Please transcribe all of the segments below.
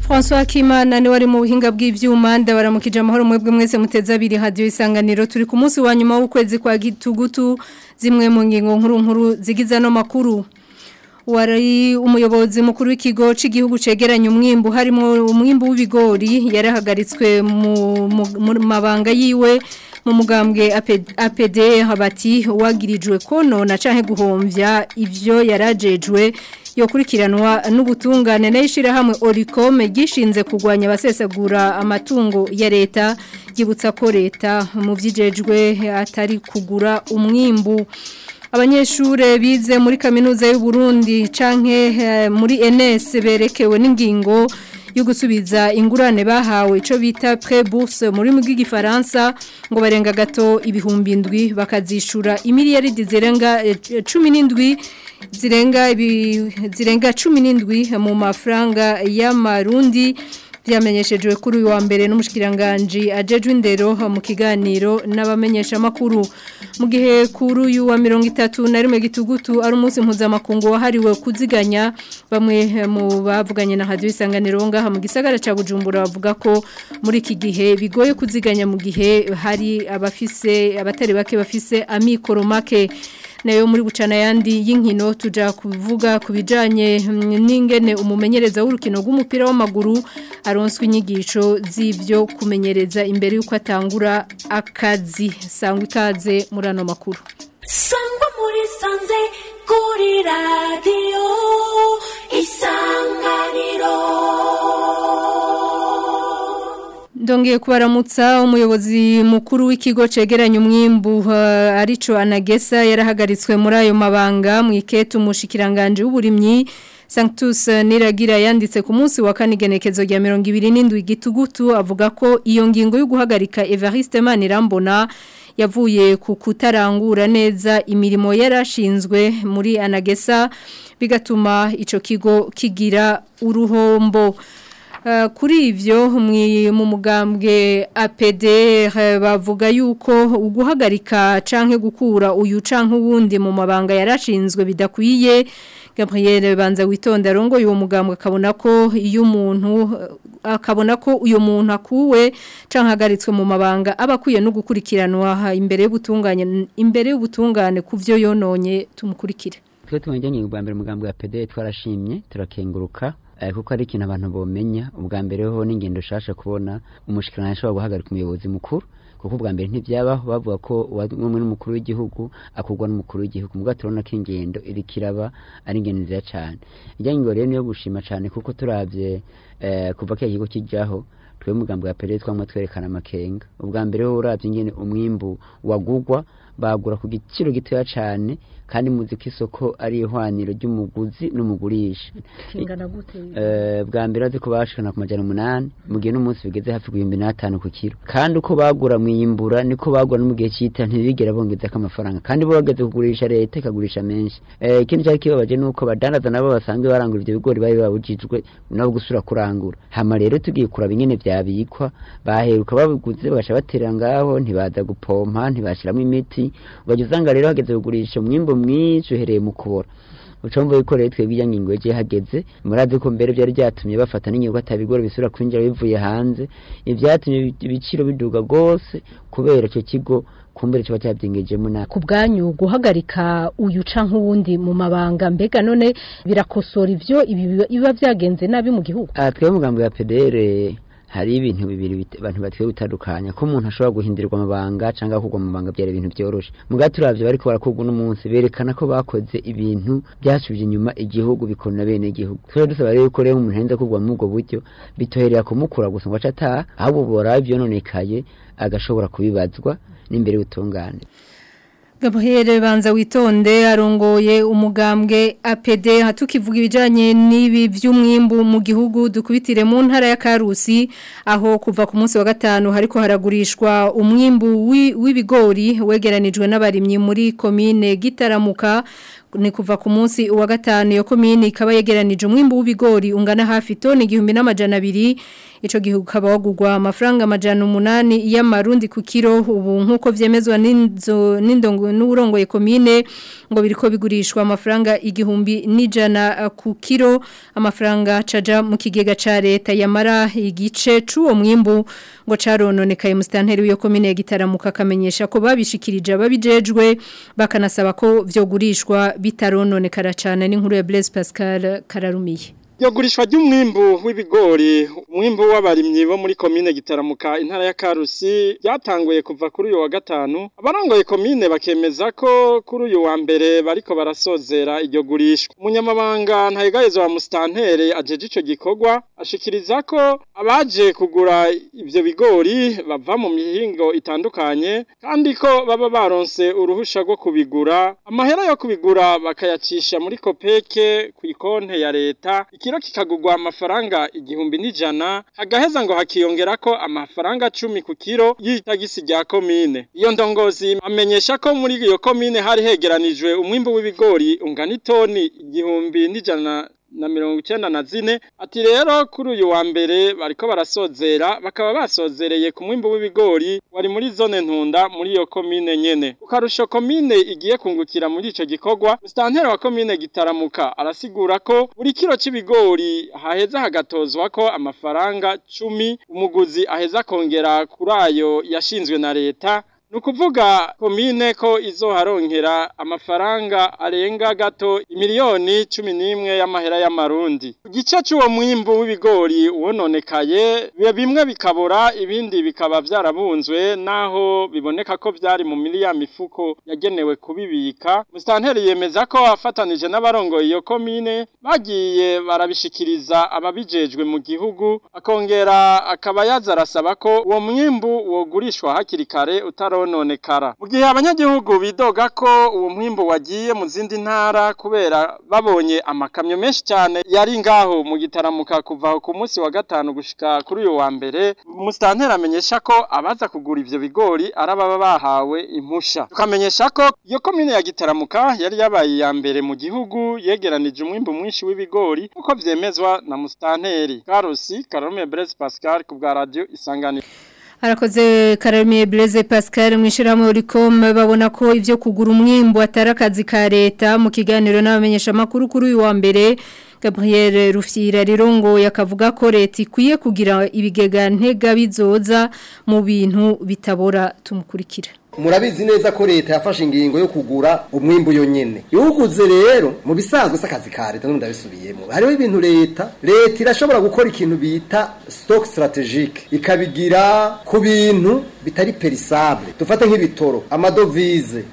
François Kimana ni wari mu buhinga bw'ivyuma ndabaramukije amahoro mwebwe mwese muteza abiri radio isanganiro turi ku munsi wa nyuma w'ukwezi kwa gitugutu zimwe mu ngingo nkuru nkuru zigiza no makuru wari umuyobozi mukuru w'ikigo cy'igihugu cegeranya umwimbu harimo umwimbu w'ibigori yarahagaritswe mu mabanga yiwe mu mugambwe APD habati wagirijwe konona canke guhomvya ivyo yarajejwe yokurikiranwa n'ubutungane n'ishira hamwe Oricom gishinze kugwanya abasesagura amatungo ya leta gibutsa ko leta mu vyijejwe atari kugura umwimbu abanyeshure bize muri kaminuza y'u Burundi canke muri NS berekewe n'ingingo yo gusubiza ingurane bahawe ico bita pré-bourse muri mu bw'igifaransa ngo barenga gato ibihumbi indwi bakazishura imiliyaridi zirenga 17 zirenga zirenga 17 mu mafaranga y'amarundi byamenyeshejwe kuri uyu wa mbere n'umushikiranganje ajejwe indero mu kiganiro n'abamenyesha makuru mu gihe kuri uyu wa 30 na rimwe gitugutu ari umunsi mpuzamakungu wahariwe kuziganya bamwe mu bavuganye na radio isanganiro ngaha mu gisagara ca Bujumbura bavuga ko muri iki gihe bigoye kuziganya mu gihe hari abafise abatari bake bafise amikoro make nayo muri bucana yandi y'inkino tuja kuvuga kubijanye n'ingene umumenyereza w'urukino rw'umupira w'amaguru aronswe inyigisho z'ivyo kumenyereza imbere yuko atangura akazi sangwa ikaze muri ano makuru sangwa muri sanze kuri radiyo isanganiro Ndongeye kubaramutsa umuyobozi mukuru w'ikigo cegeranya umwimbu uh, arico anagesa yarahagaritswe muri ayo mabanga mu iketu umushikiranganje w'uburimyi Sanctus Niragira yanditse ku munsi wa kane igenekezo rya 27 gitugutu avuga ko iyo ngingo yo guhagarika Evariste Manirambona yavuye ku kutarangura neza imirimo yarashinzwe muri anagesa bigatuma ico kigo kigira uruhombo kuri ivyo mu mugambwe APD bavuga yuko uguhagarika canke gukura uyu canke uwundi mu mabanga yarashinzwe bidakwiye Gabriel banza witonda rongo uwo mugambwe akabona ko iyo umuntu akabona ko uyo muntu akuwe canke hagaritswe mu mabanga abakwiye no gukurikiranwa imbere y'ubutungane imbere y'ubutungane kuvyo yononye tumukurikire twe tumujyanye ubwa mbere mugambwe wa PD twarashimye turakenguruka kuko ari ikintu abantu bomenya ubwa mbere ho n'ingendo shasha kubona umushikirana ashobora guhagarika umuyobozi mukuru kuko ubwa mbere ntibyabaho bavuga ko umwe n'umukuru w'igihugu akugwa n'umukuru w'igihugu mubwo turabona ko ingendo iri kiraba ari ingendo nziza cyane ijyanye ngo rero niyo gushima cyane kuko turabye kuva ko ikigo kijyaho twe mugambo ya perezida twamwe twerekana amakenga ubwa mbere ho urabye ingene umwimbu wagugwa bagura ku giciro gitoya cyane kandi muzi ko isoko ari ihwaniro ry'umuguzi n'umugurisha kingana gute eh bwa mbere azi ko bashikana ku majana umunani mu gihe n'umunsi bigeze hafi ku 2005 ku kilo kandi uko bagura mwiyimbura niko bagura no mu gihe cita ntibigera bongeza ko amafaranga kandi bo bageze kugurisha leta ikagurisha menshi eh ikindi cyari kibabaje nuko badandaza nabo basanzwe barangura ivyo bigori bari babujijwe nabo gusura kurangura hama rero tugiye kuraba ingene vyabikwa baheruka babiguze bagasha batera ngaho ntibaza gupompa ntibashiramo imiti ugaje usanga rero hageze kugurisha umwimbo mwinshi uhereye mu kubora ucomva yuko rero twebwe iyo ngingo yagiye hageze murazi ko mbere byari byatumye bafata n'ingingo atabigora bisubira kwinjira bivuye hanze ibyatumye ibiciro biduga rwose kubera icyo kigo kumbere kiba cyabyingejemo na ku bwanyu guhagarika uyu canke uwundi mu mabanga mbega none birakosora ivyo ibi biba byagenze nabi mu gihugu aha twebwe umugambi wa PDR hari ibintu bibiri abantu batwiye gutandukanya ko umuntu ashobora guhindurirwa amabanga cyangwa kugwa mu mabanga byari ibintu byoroshe muga turavye bariko barakugwa n'umunsi berekana ko bakoze ibintu byasubije inyuma igihugu bikona bene igihugu twari dusaba rero ko rero umuntu henze kugwa muri ubwo buryo bitoherera kumukura gusa ngo aca ataha ahubwo bora ivyononekaye agashobora kubibazwa n'imbere y'ubutungane Gabriel banza witonde arongoye umugambwe APD hatukivuga ibijanye n'ibi vy'umwimbu mu gihugu dukubitire mu ntara ya Karusi aho kuva ku munsi wa gatanu hariko haragurishwa umwimbu w'ibigori wegeranijwe n'abarimyi muri commune Gitaramuka ni kuva ku munsi wa gatanu iyo komine ikaba yegeranije umwimbu w'ibigori ungana hafi toni igihumbi n'amajana abiri ico gihe ukaba wagurwa amafaranga amajana umunani y'amarundi ku kiro ubu nk'uko vyemezwa n'inzo n'indongo n'urongoye komine ngo biriko bigurishwa amafaranga igihumbi n'ijana ku kiro amafaranga caja mu kigega ca leta yamara igice c'uwo mwimbu ngo carononekaye mu stanteri w'iyo komine ya Gitaramuka akamenyesha ko babishikirije ababijejwe bakanasaba ko vyogurishwa bitarononekara cyane n'inkuru ya Blaise Pascal Kararumiye Yo gurishwa ry'umwimbu w'ibigori umwimbu w'abarimyi bo muri komine gitaramuka intara ya Karusi byatanguye kuva kuri uyu wa gatanu abarongoye komine bakemeza ko kuri uyu wa mbere bariko barasozera iryo gurishwa umunyamabanga ntayigayezo wa mustantere ajeje ico gikorwa ashikiriza ko abaje kugura ivyo bigori bava mu mihingo itandukanye kandi ko baba baronse uruhusha rwo kubigura amahera yo kubigura bakayacisha muri kopeke ku ikonte ya leta ikiro kikagurwa amafaranga igihumbi n'ijana hagaheza ngo hakiyongera ko amafaranga cumi ku kiro y'itagisi rya komine iyo ndongozi amenyesha ko muri iyo komine hari hegeranijwe umwimbu w'ibigori ungana itoni igihumbi n'ijana na mirongo icyenda na zine ati rero kuri uyu wa mbere bariko barasozera bakaba basozereye ku mwimbu w'ibigori wari muri zone ntunda muri iyo komine nyene ukarusho komine igiye kungukira muri ico gikorwa mustanteri wa komine gitaramuka arasigura ko buri kiro c'ibigori haheza hagatozwa ko amafaranga cumi umuguzi aheza kongera kuri ayo yashinzwe na leta Nukuvuga komine ko izoharonkera amafaranga arenga gato imiliyoni cumi n'imwe y'amahera y'amarundi. Igice c'uwo mwimbu w'ibigori wononekaye biba bimwe bikabora ibindi bikaba vyarabunzwe naho biboneka ko vyari mu miliya mifuko yagenewe kubibika. Mustanteri yemeza ko afatanije n'abarongoye iyo komine bagiye barabishikiriza ababijejwe mu gihugu akongera akaba yazarasaba ko uwo mwimbu wogurishwa hakiri kare utaro nonekara mu gihe abanyagihugu bidoga ko uwo mwimbo wagiye mu zindi ntara kubera babonye amakamyo menshi cyane yari ngaho mu gitaramuka kuva ku munsi wa gatanu gushika kuri uyu wa mbere musitanteri amenyesha ko abaza kugura ivyo bigori arababa bahawe impusha tukamenyesha ko iyo komine ya gitaramuka yari yabaye iya mbere mu gihugu yegeranije umwimbo mwinshi w'ibigori uko vyemezwa na musitanteri karusi karome brese pascal ku bwa radio isanganiro Arakoze Karamiye Blaise Pascal mwishirahamwe uricom babona ko ivyo kugura umwimbo atari akazi ka leta mu kiganiro n'abamenyesha makuru kuri uyu wa mbere Gabriel Rufyira rirongo yakavuga ko leta ikwiye kugira ibigega ntega bizoza mu bintu bitabora tumukurikira murabizi neza ko leta yafashe ingingo yo kugura umwimbu yonyene yuguze rero mu bisanzwe s'akazi ka leta n'undi abisubiyemo hariho ibintu leta leta irashobora gukora ikintu bita stock strategique ikabigira ku bintu bitari perisable dufate nk'ibitoro amadovize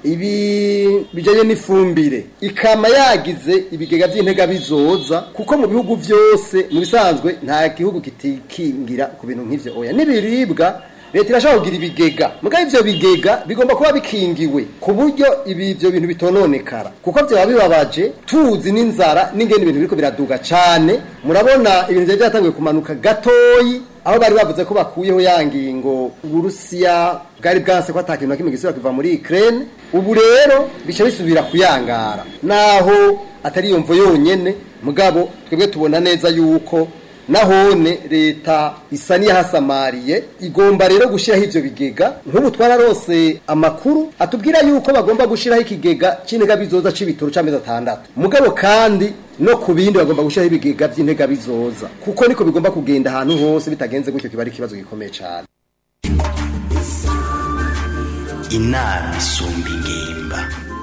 ibi bijanye n'ifumbire ikama yagize ibigega vy'intega bizoza kuko mu bihugu vyose mu bisanzwe nta gihugu kitikingira ku bintu nk'ivyo oya n'ibiribwa leta irashobora kugira ibigega mugabo ivyo bigega bigomba kuba bikingiwe ku buryo ibi ivyo bintu bitononekara kuko vyaba bibabaje tuzi n'inzara n'ingene ibintu biriko biraduga cane murabona ibintu vyari vyatanguye kumanuka gatoyi aho bari bavuze ko bakuyeho ya ngingo uburusiya bwari bwanse ko ata kintu na kimwe gisubira kuva muri Ukraine ubu rero bica bisubira kuyangara naho atari iyo mvo yonyene mugabo twebwe tubona neza yuko nahone leta isa niyahasamariye igomba rero gushiraho ivyo bigega nk'ubu twararose amakuru atubwira yuko bagomba gushiraho ikigega c'intega bizoza c'ibitoro c'amezi atandatu mugabo kandi no ku bindi bagomba gushiraho ibigega vy'intega bizoza kuko niko bigomba kugenda ahantu hose bitagenze gutyo kiba ari ikibazo gikomeye cane inama isumba ingimba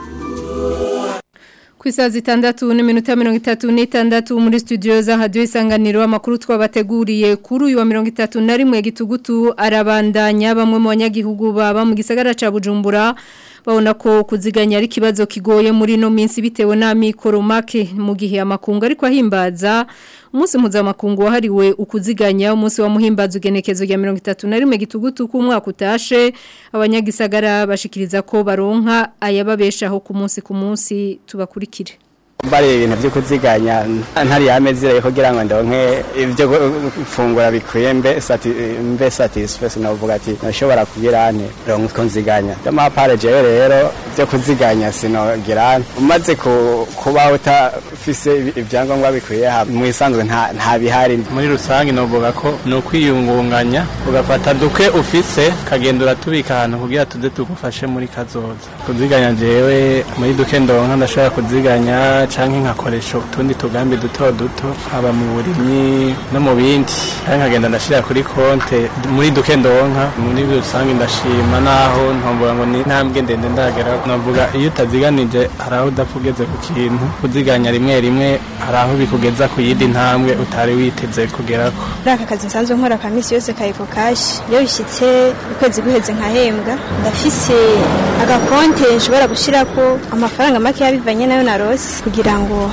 ku isaha zitandatu n'iminota mirongo itatu n'itandatu muri studio za hadiyo isanganiro amakuru twabateguriye kuri uyu wa mirongo itatu na rimwe gitugutu arabandanya bamwe mu banyagihugu baba mu gisagara ca bujumbura babona ko kuziganya ari ikibazo kigoye muri ino minsi bitewe n'amikoro make mu gihe amakungu ariko ahimbaza umunsi mpuzamakungu wahariwe ukuziganya umunsi wa muhimbaza ugenekezo rya mirongo itatu na rimwe gitugutu k'umwaka utashe abanyagisagara bashikiriza ko baronka ayababeshaho ku munsi ku munsi tubakurikire bari ibintu byo kuziganya ntari yamezire kugira ngo ndonke ibyo gufungura bikwiye mbe sati mbe satisface novuga ati nashobora kugira nte ronke ko nziganya ndamapare jewe rero byo kuziganya sinogira umaze kuba utafise ibyangombwa bikwiye mu isanzwe nta nta bihari muri rusange novuga ko no kwiyungunganya ugafata duke ufise kagenda uratubika ahantu kugira tuze tugufashe muri kazoza kuziganya jewe muri duke ndonka ndashobora kuziganya canke nkakoresha utundi tugambi duto duto haba mu burimyi no mu bindi canke nkagenda ndashira kuri konte muri duke ndonka muri rusange ndashima naho ntomvuga ngo ni ntambwe ndende ndagera navuga iyo utaziganije hari aho udapfa ugeze ku kintu kuziganya rimwe rimwe hari aho bikugeza ku yindi ntambwe utari witeze kugerako muri aka kazi nsanzwe nkora ka minsi yose ka eko kashi iyo bishyitse ukwezi guheze nkahembwa ndafise agakonte nshobora gushyirako amafaranga make yabivanye nayo narose kugira ngo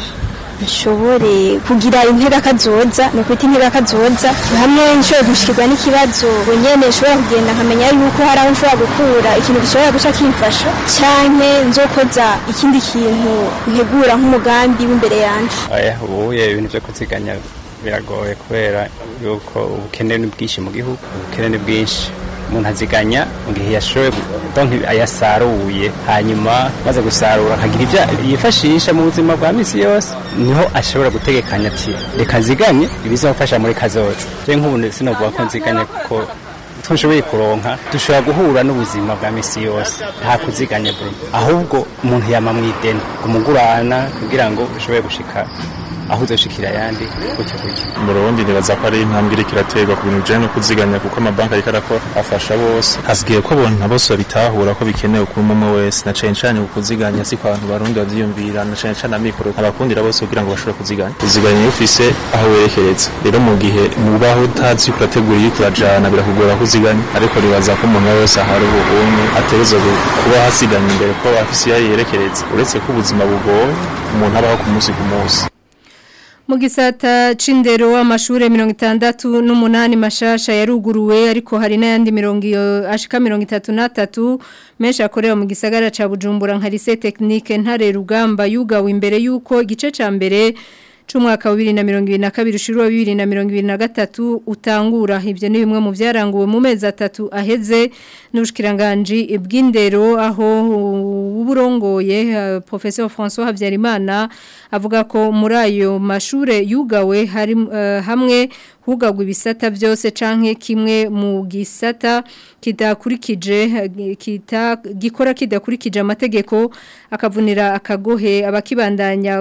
nshobore kugira intera kazoza ni ukwita intera kazoza hamwe nshobora gushikirwa n'ikibazo nyene nshobora kugenda nkamenya yuko hari aho nshobora gukura ikintu gishobora guca kimfasha canke nzokoza ikindi kintu ntegura nk'umugambi w'imbere yanje oya ubuye ibintu vyo kuziganya biragoye kubera yuko ubukene ni bwinshi mu gihugu ubukene ni bwinshi umuntu aziganya mu gihe yashoboye donke ayasaruye hanyuma maze gusarura akagira ibyo yifashisha mu buzima bwa misi yose niho ashobora gutegekanya ati reka nziganye ibizamufasha muri kazoza rero nk'ubu sinavuga ko nziganye kuko tushoboye kuronka dushobora guhura n'ubuzima bwa misi yose nta kuziganya buri ahubwo umuntu yama mu ideni umugurana kugira ngo ushobore gushika aho uzoshikira ayandi gutyo gutyo mu Burundi nibaza ko ari intambwe iriko iraterwa ku bintu bijanye no kuziganya kuko amabanki ariko arakora afasha bose hasigaye ko abantu bose babitahura ko bikenewe kuri umwe wese na cane cane ku kuziganya si ko abantu barundi bavyiyumvira na cane cane amikoro abakundira bose kugira ngo bashobore kuziganya kuziganya iyo ufise aho werekereza rero mu gihe mubaho utazi ko urategura iyo kurajana birakugora kuziganya ariko nibaza ko umuntu wese ahari ubu umwe ategerezwa kuba hasiganya imbere ko afise iyo yerekereza uretse ko ubuzima bugoye umuntu abaho ku munsi ku munsi mu gisata c'indero amashure mirongo itandatu n'umunani mashasha yaruguruwe ariko hari n'ayandi mirongo ashika mirongo itatu n'atatu menshi akorera mu gisagara ca bujumbura nka lise tekinike ntare rugamba yugawe imbere y'uko igice ca mbere c'umwaka wa 2022 ushuru wa 2023 utangura ivyo ni bimwe mu vyaranguwe mu mezi atatu aheze n'ubushikiranganje bw'indero aho uburongoye uh, professeur François Havyarimana avuga ko muri ayo mashure yugawe hari uh, hamwe hugagwa ibisata byose canke kimwe mu gisata kidakurikije kita gikora kidakurikije amategeko akavunira akagohe abakibandanya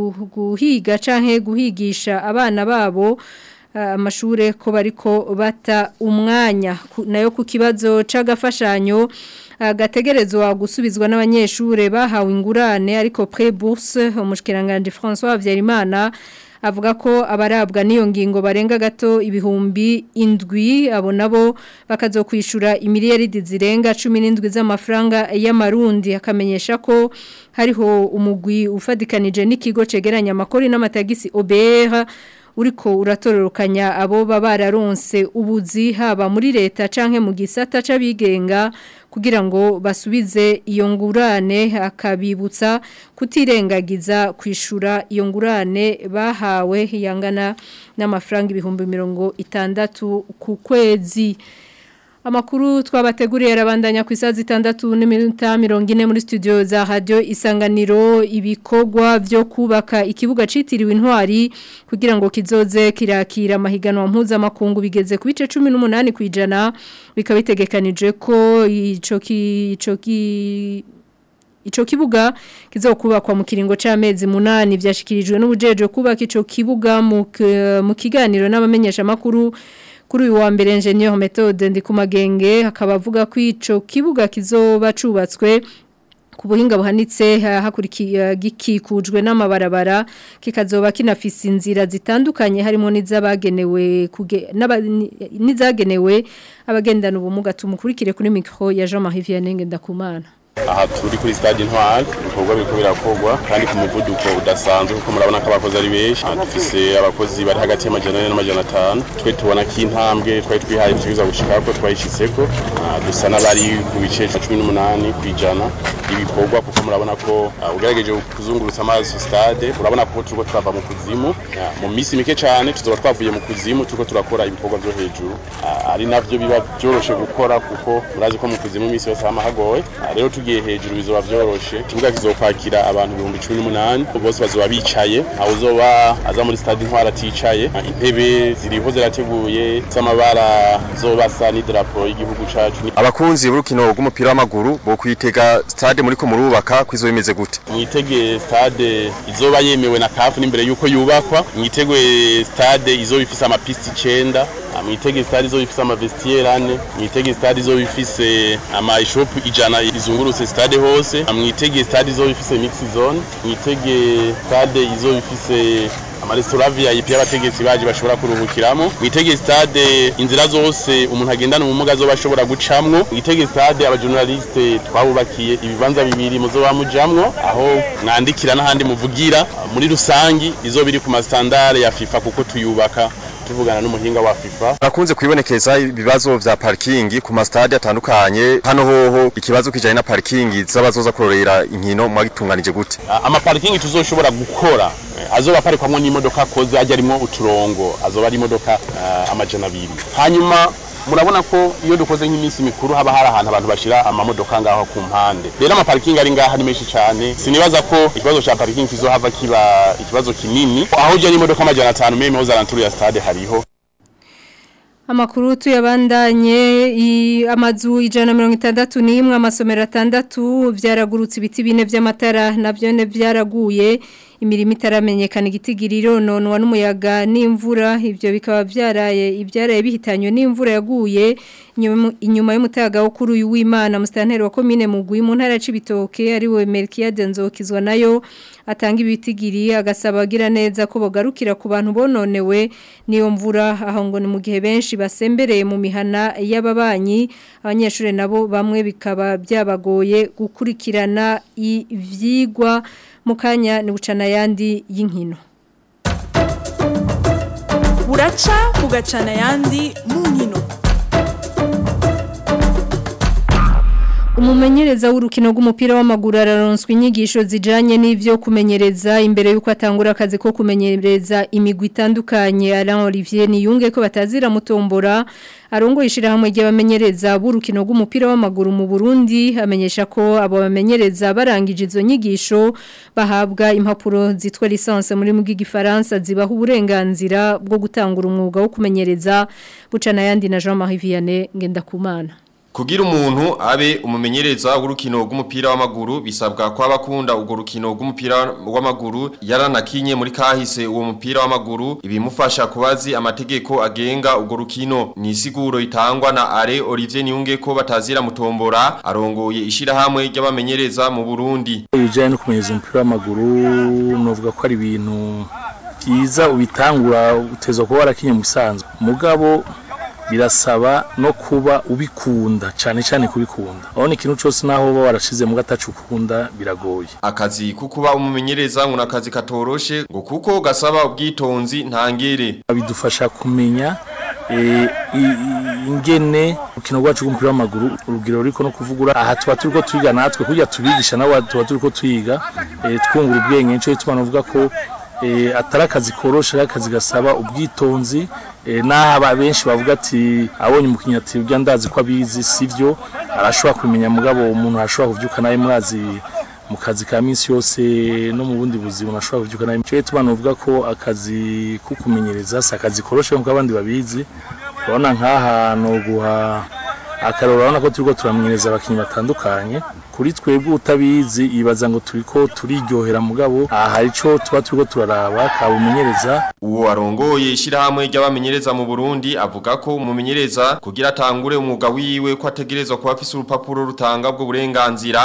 guhiga canke guhigisha abana babo amashure ko bariko bata umwanya nayo ku kibazo c'agafashanyo gategerezwa gusubizwa n'abanyeshure bahawe ingurane ariko pre bourse umushikiranganje François Havyarimana avuga ko abarabwa n'iyo ngingo barenga gato ibihumbi indwi abo nabo bakazokwishura imiliyaridi zirenga 17 z'amafaranga y'amarundi akamenyesha ko hariho umugwi ufadikanije n'ikigo cegeranya amakori n'amatagisi OBR uriko uratororokanya abo bararonse ubuzi haba muri leta canke mu gisata c'abigenga kugira ngo basubize iyo ngurane akabibutsa kutirengagiza kwishura iyo ngurane bahawe yangana n'amafaranga ibihumbi mirongo itandatu ku kwezi Amakuru twabateguriye arabandanya ku isaha zitandatu n'iminota mirongo ine muri studio za radio isanganiro ibikorwa byo kubaka ikibuga citiriwe intwari kugira ngo kizoze kirakira amahiganwa mpuzamakungu bigeze ku bice 18 kwijana bikaba bitegekanije ko ico ico Ico kibuga kizokubakwa mu kiringo c'amezi munani vyashikirijwe n'ubujeje kubaka ico kibuga mu kiganiro n'abamenyesha makuru kuri uyu wa mbere engineer methode ndi kumagenge akaba avuga ko ico kibuga kizoba cubatswe ku buhinga buhanitse hakurikiye gikikujwe n'amabarabara kikazoba kinafise inzira zitandukanye harimo n'izabagenewe n'izagenewe abagendana ubumuga tumukurikire kuri micro ya Jean Marie Vianney Ndakumana aha turi kuri stade intwari ibikorwa biriko birakorwa kandi ku muvuduko udasanzwe kuko murabona ko abakozi ari benshi Ah, dufise abakozi bari hagati y'amajana ane n'amajana atanu twe tubona ko intambwe twari twihaye tuza gushikako twayishitseko Ah, dusa n'abari ku bice cumi n'umunani kw'ijana ibikorwa kuko murabona ko ah, ugerageje kuzungurutsa amaso stade urabona ko turiko turava mu kuzimu Ah, mu minsi mike cyane tuzoba twavuye mu kuzimu turiko turakora ibikorwa vyo hejuru Ah, ari navyo biba vyoroshe gukora kuko murazi ko mu kuzimu iminsi yose hama hagoye Ah, rero tugiye hejuru bizoba vyoroshe ikibuga kizokwakira abantu ibihumbi cumi n'umunani bose bazoba bicaye ntawe uzoba aza muri stade intwara aticaye Ah, intebe ziriho zirateguye z'amabara zobasa n'idarapo y'igihugu cacu abakunzi b'urukino rw'umupira w'amaguru bo kwitega stade muri ko murubaka kwizo bimeze gute mwitege stade izoba yemewe na kafu n'imbere yuko yubakwa mwitege stade izoba ifise amapisti icenda Ah, mwitege stade izoba ifise amavestiere ane mwitege stade izoba ifise amashopu ijana izungurutse stade hose Ah, mwitege stade izoba ifise mix zone mwitege stade izoba ifise amaresitora VIP y'abategetsi baje bashobora kuruhukiramo mwitege stade inzira zose umuntu agendana ubumuga azoba ashobora gucamwo mwitege stade abajournaliste twabubakiye ibibanza bibiri muzoba mujamwo aho mwandikira n'ahandi muvugira muri rusangi izoba iri ku masitandare ya FIFA kuko tuyubaka tuvugana n'umuhinga wa FIFA Bakunze kwibonekeza ibibazo vya parking ku mastade atandukanye hano hoho ikibazo kijanye na parking z'abazoza kurorera inkino mwagitunganije gute Ah, amaparikingi tuzoshobora gukora eh, azoba aparikwamwo n'imodoka koze ajya arimwo uturongo azoba ari imodoka ah, amajana abiri hanyuma murabona ko iyo dukoze nk'iminsi mikuru haba hari ahantu abantu bashira amamodoka ngaho ku mpande rero amaparikingi ari ngaha ni menshi cyane sinibaza ko ikibazo ca parikingi kizohava kiba ikibazo kinini aho uje n'imodoka amajana atanu meme hoza ranturu ya stade hariho Amakuru tuyabandanye i- amazu ijana mirongo itandatu n'imwe amasomero atandatu vyaragurutse ibiti bine vy'amatara navyo ne vyaraguye imirimo itaramenyekana igitigiriro nonwa n'umuyaga n'imvura ivyo bikaba vyaraye ivyaraye bihitanywe n'imvura yaguye inyuma- inyuma y'umutaga wo kuri uyu w'Imana mustanteri wa commune mugwi mu ntara c'ibitoke ari we Melkiade Nzokizwa nayo atanga ibitigiri agasaba agira neza ko bogarukira ku bantu bononewe niyo mvura aho ngo ni mu gihe benshi basembereye mu mihana y'ababanyi abanyeshuri nabo bamwe bikaba byabagoye gukurikirana ivyigwa mu kanya ni bucana yandi y'inkino buraca bugacana ayandi mu nkino Umumenyereza w'urukino rw'umupira w'amaguru araronswa inyigisho zijanye n'ivyo kumenyereza imbere yuko atangura akazi ko kumenyereza imigwi itandukanye Alain Olivier niyunge ko batazira mutombora arongo ishira hamwe ry'abamenyereza b'urukino rw'umupira w'amaguru mu Burundi amenyesha ko abo bamenyereza barangije izo nyigisho bahabwa impapuro zitwa licence muri mu gifaransa zibaha uburenganzira bwo gutangura umwuga wo kumenyereza bucana yandi na Jean-Marie Vianney Ngendakumana Kugira umuntu abe umumenyereza w'urukino rw'umupira w'amaguru bisabwa ko abakunda urwo rukino rw'umupira w'amaguru yaranakinye muri kahise uwo mupira w'amaguru ibimufasha kubazi amategeko agenga urwo rukino ni isiguro itangwa na Are Olivier Niyunge ko batazira mutombora arongoye ishirahamwe ry'abamenyereza mu Burundi ibijyanye no kumenyereza umupira w'amaguru novuga ko ari ibintu byiza ubitangura uteza kuba warakinye mu bisanzwe mugabo birasaba no kuba ubikunda cyane cyane kubikunda aho ni ikintu cyose naho uba warashize mu gatacu ukunda biragoye akazi ko kuba umumenyereza ngo nakazi katoroshe ngo kuko gasaba ubwitonzi ntangere bidufasha kumenya eh, i- i- ingene urukino rwacu rw'umupira w'amaguru urugero ruriko no kuvugura aha tuba turiko twiga natwe kurya tubigisha nabo tuba turiko twiga eh, twungura ubwenge nico gituma novuga ko eh, atari akazi koroshe ari akazi gasaba ubwitonzi eh, naho aba benshi bavuga ati abonye umukinnyi ati urya ndazi ko abizi sivyo arashobora kumenya mugabo umuntu arashobora kuvyuka nawe mwazi mu kazi ka minsi yose no mu bundi buzima unashobora kuvyuka nawe cyo gituma novuga ko akazi ko kumenyereza si akazi koroshe nk'uko abandi babizi urabona nk'aha no guha akarora urabona ko turiko turamenyereza abakinnyi batandukanye kuri twebwe utabizi yibaza ngo turiko turiryohera mugabo aha hari ico tuba turiko turaraba kabumenyereza Uwo arongoye ishirahamwe ry'abamenyereza mu Burundi avuga ko umumenyereza kugira atangure umwuga wiwe ko ategerezwa kuba afise urupapuro rutanga bwo burenganzira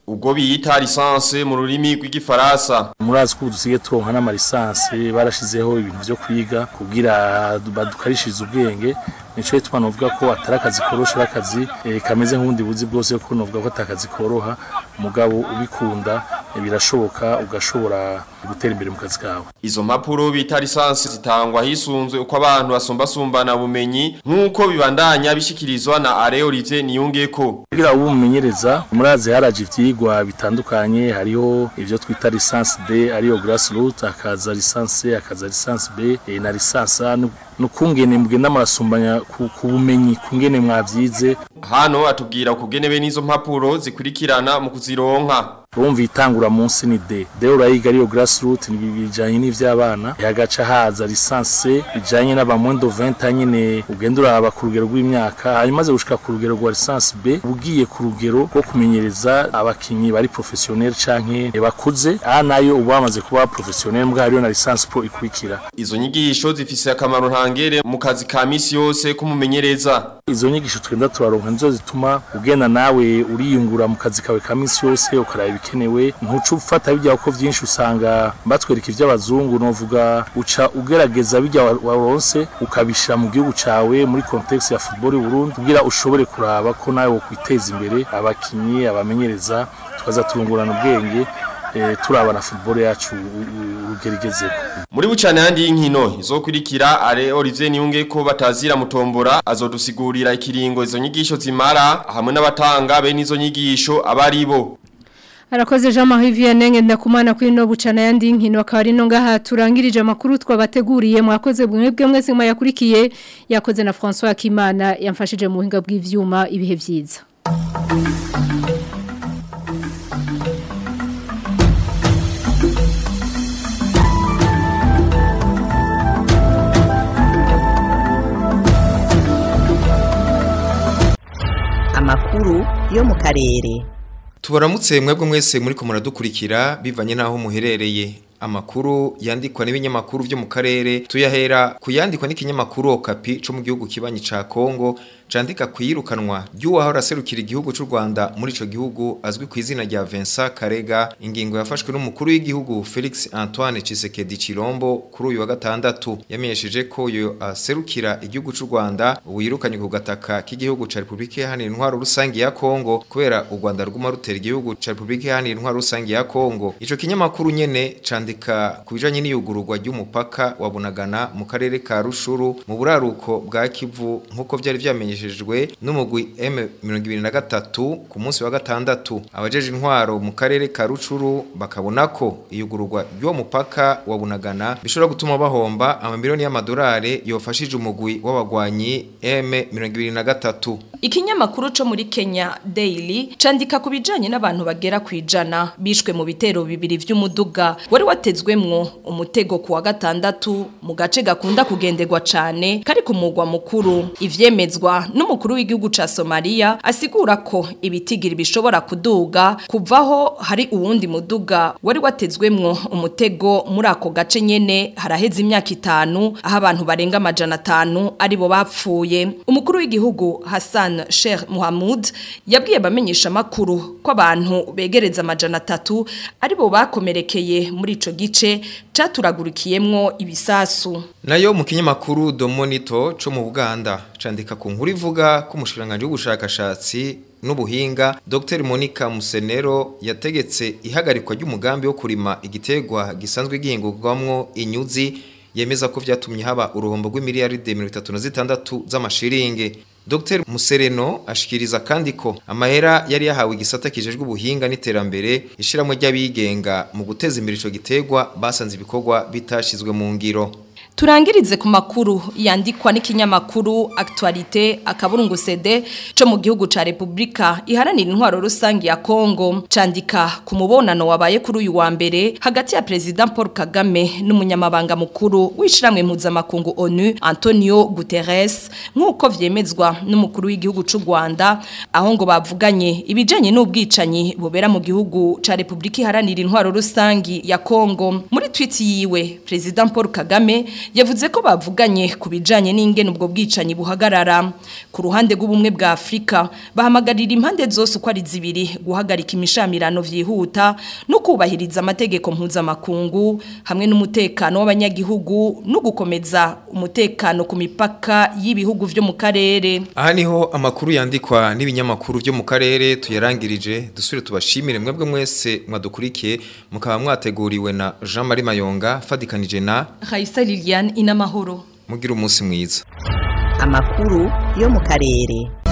ubwo biyita lisansi mu rurimi rw'igifaransa murazi ko dusigaye turonka n'amalisansi barashizeho ibintu vyo kwiga kugira badukarishirize ubwenge nico gituma novuga ko atari akazi korosha ari akazi eh, kameze nk'ubundi buzi bwose ko novuga ko atari akazi koroha mugabo ubikunda eh, birashoboka ugashobora gutera imbere mu kazi kawe Izo mpapuro bita lisansi zitangwa hisunzwe uko abantu basumbasumbana bumenyi nk'uko bibandanya bishikirizwa na Are Olivier Niyungeko. kugira ubu mumenyereza murazi haraje ivyigwa bitandukanye hariho ivyo twita lisansi D ariyo grassroot hakaza lisansi C hakaza lisansi B eh, na lisansi A nukungene mugenda murasumbanya ku ku bumenyi kungene mwavyize Hano atubwira ukugene be n'izo mpapuro zikurikirana mu kuzironka. urumva itangura munsi ni D D urayiga ariyo grassroot ni bijanye n'ivy'abana hagaca haza lisansi C bijanye n'abamwendo 20 nyene ugenda uraba ku rugero rw'imyaka hanyuma maze gushika ku rugero rwa lisansi B ugiye ku rugero rwo kumenyereza abakinyi bari professionnel canke bakuze aha nayo uba bamaze kuba professionnel mbwa hariyo na lisansi pro ikurikira Izo nyigisho zifise akamaro ntangere mu kazi ka misi yose kumumenyereza. izo nyigisho twenda turaronka nizo zituma ugenda nawe uriyungura mu kazi kawe ka minsi yose ukaraba ibikenewe ntuca ufata bijya ko vyinshi usanga batwereka ivy'abazungu novuga uca ugerageza bijya wa- waronse ukabishira mu gihugu cawe muri context ya football y'u Burundi kugira ushobore kuraba ko nawe wokwiteza imbere abakinyi abamenyereza tukaza turungurana ubwenge eh, turaba na football yacu u- u- urugero igezeko Muri bucane handi y'inkino izokurikira Are Olivier Niyungeko batazira mutombora azodusigurira ikiringo izo nyigisho zimara hamwe n'abatanga be n'izo nyigisho abari bo. Arakoze Jean Marie Vianney ndakumana kuri no bucana yandi nkino akaba ari no ngaha turangirije amakuru twabateguriye mwakoze mwebwe mwese mwayakurikiye yakoze na François Akimana yamfashije mu buhinga bw'ivyuma ibihe vyiza amakuru yo mu karere tubaramutse mwebwe mwese muri ko muradukurikira bivanye n'aho muherereye amakuru yandikwa n'ibinyamakuru byo mu karere tuyahera ku yandikwa n'ikinyamakuru okapi cyo mu gihugu kibanyi ca kongo candika kwirukanwa ry'uwahora aserukira igihugu cy'u Rwanda muri ico gihugu azwi ku izina rya Vincent Karega ingingo yafashwe n'umukuru w'igihugu Felix Antoine Tshisekedi Chilombo kuri uyu wa gatandatu yamenyesheje ko yo aserukira igihugu cy'u Rwanda wirukanye ku gataka k'igihugu ca Republika Iharanira Intwaro Rusangi ya Kongo kubera u Rwanda ruguma rutera igihugu ca Republika Iharanira Intwaro Rusangi ya Kongo ico kinyamakuru nyene candika ku bijanye n'iyugururwa ry'umupaka wa Bunagana mu karere ka Rushuru mu buraruko bwa Kivu nkuko vyari vyamenyesheje byamenyeshejwe n'umugwi M23 ku munsi wa gatandatu abajeje intwaro mu karere ka Rucuru bakabona ko iyugururwa ry'uwo mupaka wa Bunagana bishobora gutuma bahomba amamiliyoni y'amadolari yofashije umugwi w'abagwanyi M23 Ikinyamakuru co muri Kenya Daily candika ku bijanye n'abantu bagera kwijana bishwe mu bitero bibiri vy'umuduga wari watezwemwo umutego ku wa gatandatu mu gace gakunda kugenderwa cane kari ku mugwa mukuru ivyemezwa n'umukuru w'igihugu ca Somalia asigura ko ibitigiri bishobora kuduga kuvaho hari uwundi muduga wari watezwemwo umutego muri ako gace nyene haraheze imyaka itanu aho abantu barenga amajana atanu aribo bapfuye umukuru w'igihugu Hassan Sheikh Mohamud yabwiye bamenyesha makuru ko abantu begereza amajana atatu aribo bakomerekeye muri ico gice caturagurikiyemwo ibisasu nayo mu kinyamakuru Domonito co mu Buganda candika ku nkuru ivuga ko umushiranganje w'ubushakashatsi n'ubuhinga Dr Monica Musenero yategetse ihagarikwa ry'umugambi wo kurima igitegwa gisanzwe gihingurwamwo inyuzi yemeza ko vyatumye haba uruhombo rw'imiliyaride 36 z'amashiringe Dr Musereno ashikiriza kandi ko amahera yari yahawe igisata kijejwe ubuhinga n'iterambere ishiramwe ry'abigenga mu guteza imbere ico gitegwa basanze ibikorwa bitashizwe mu ngiro Turangirize ku makuru yandikwa n'ikinyamakuru Actualité akaburungu CD co mu gihugu ca Republika iharanira intwaro rusangi ya Kongo candika ku mubonano wabaye kuri uyu wa mbere hagati ya President Paul Kagame n'umunyamabanga mukuru wishiramwe mpuzamakungu ONU Antonio Guterres nk'uko vyemezwa n'umukuru w'igihugu c'u Rwanda aho ngo bavuganye ibijanye n'ubwicanyi bubera mu gihugu ca Republika iharanira intwaro rusangi ya Kongo muri tweet yiwe President Paul Kagame yavuze ko bavuganye ku bijanye n'ingene ubwo bwicanyi buhagarara ku ruhande rw'ubumwe bwa Afrika bahamagarira impande zose uko ari zibiri guhagarika imishamirano vyihuta no kubahiriza amategeko mpuzamakungu hamwe n'umutekano w'abanyagihugu no gukomeza umutekano ku mipaka y'ibihugu vyo mu karere aha niho amakuru yandikwa n'ibinyamakuru byo mu karere tuyarangirije dusubire tubashimire mwebwe mwese mwadukurikiye mukaba mwateguriwe na Jean Marie Mayonga fadikanije na Raisa Liliane inamahoro mugira umunsi mwiza amakuru yo mu karere